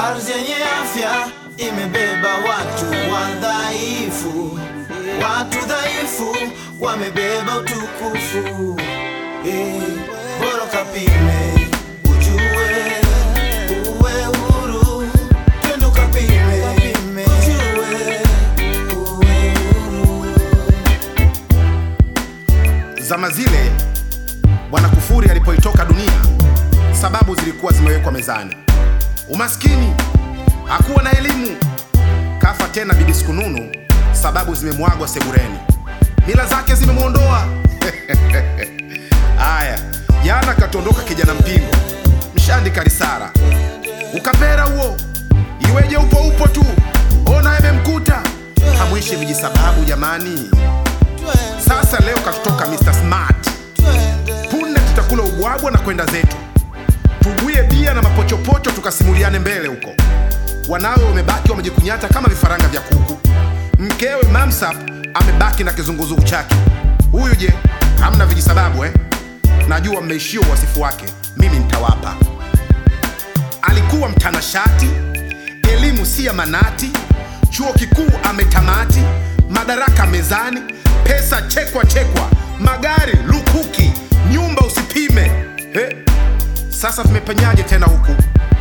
Ardhi yenye afya imebeba watu wadhaifu, watu dhaifu wamebeba utukufu. Eh, bora kapime ujue, uwe huru. Twende ukapime, ujue, uwe huru. Zama zile Bwana Kufuri alipoitoka dunia, sababu zilikuwa zimewekwa mezani: umaskini, hakuwa na elimu, kafa tena bibi Sikununu, sababu zimemwagwa sebureni, mila zake zimemwondoa. Aya, jana katondoka kijana Mpingo, mshandi Karisara, ukapera huo, iweje? Upo upo tu, ona yamemkuta, hamwishi miji sababu jamani. Sasa leo katutoka Mr. Smart, punde tutakula ubwabwa na kwenda zetu, tuguye bia na mapochopocho, tukasimuliane mbele huko. Wanawe wamebaki wamejikunyata kama vifaranga vya kuku. Mkewe Mamsap amebaki na kizunguzungu chake. Huyu je, hamna vijisababu eh? Najua mmeishia uwasifu wake, mimi nitawapa. Alikuwa mtanashati, elimu si ya manati, chuo kikuu ametamati, madaraka mezani, pesa chekwa chekwa, magari lukuki, nyumba usipime. He, sasa vimepenyaje tena huku?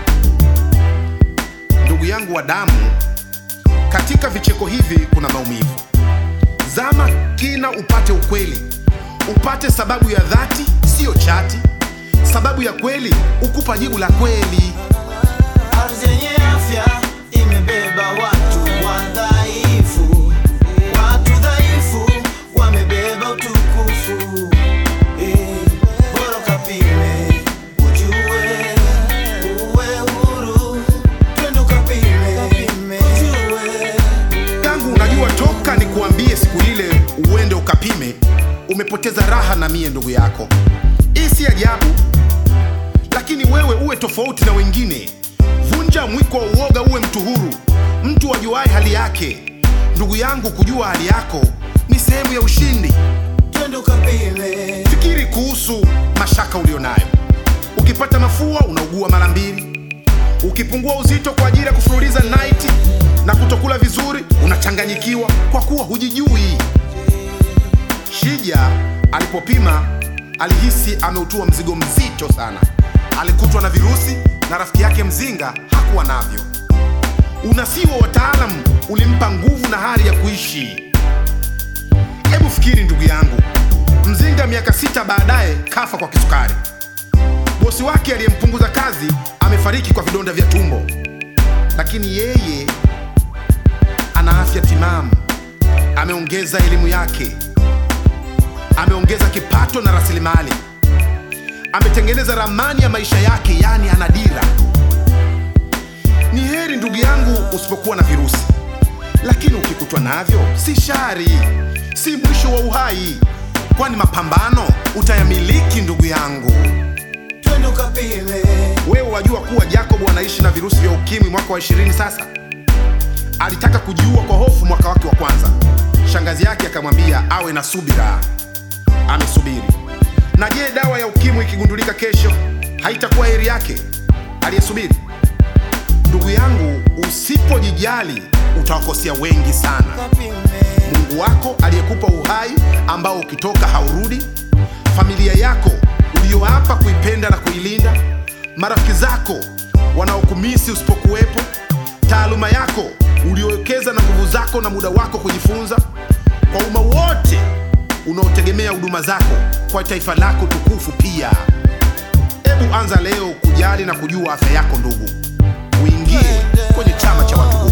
Ndugu yangu wa damu, katika vicheko hivi kuna maumivu. Zama kina upate ukweli, upate sababu ya dhati, siyo chati. Sababu ya kweli ukupa jibu la kweli. Ardhi yenye afya imebeba watu wadhaifu, watu dhaifu wamebeba utukufu. Eh, bora ukapime ujue, uwe huru. Twende ukapime, ujue. yangu unajua, toka nikuambie siku ile uende ukapime, umepoteza raha na mie ndugu yako. Hii si ajabu, lakini wewe uwe tofauti na wengine. Vunja mwiko wa uoga, uwe mtu huru, mtu ajuaye hali yake. Ndugu yangu, kujua hali yako ni sehemu ya ushindi. Twende ukapime, Fikiri kuhusu mashaka ulionayo. Ukipata mafua unaugua mara mbili, ukipungua uzito kwa ajili ya kufululiza night na kutokula vizuri unachanganyikiwa kwa kuwa hujijui. Shija alipopima alihisi ameutua mzigo mzito sana. Alikutwa na virusi na rafiki yake mzinga hakuwa navyo. Unasii wa wataalamu ulimpa nguvu na hali ya kuishi. Hebu fikiri ndugu yangu, Mzinga miaka sita baadaye kafa kwa kisukari. Bosi wake aliyempunguza kazi amefariki kwa vidonda vya tumbo, lakini yeye ana afya timamu, ameongeza elimu yake, ameongeza kipato na rasilimali, ametengeneza ramani ya maisha yake, yaani ana dira. Ni heri ndugu yangu usipokuwa na virusi, lakini ukikutwa navyo si shari, si mwisho wa uhai, kwani mapambano utayamiliki ndugu yangu. twende ukapime. Wewe wajua kuwa Jacob anaishi na virusi vya ukimwi mwaka wa ishirini sasa. Alitaka kujiua kwa hofu mwaka wake wa kwanza. Shangazi yake akamwambia awe na subira. Amesubiri. Na je, dawa ya ukimwi ikigundulika kesho, haitakuwa heri yake aliyesubiri? Ndugu yangu, usipojijali utawakosea wengi sana. Ukapime. Mungu wako aliyekupa uhai ambao ukitoka haurudi, familia yako uliyoapa kuipenda na kuilinda, marafiki zako wanaokumisi usipokuwepo, taaluma yako uliyowekeza na nguvu zako na muda wako kujifunza, kwa umma wote unaotegemea huduma zako kwa taifa lako tukufu pia. Hebu anza leo kujali na kujua afya yako ndugu, uingie kwenye chama cha watu huru.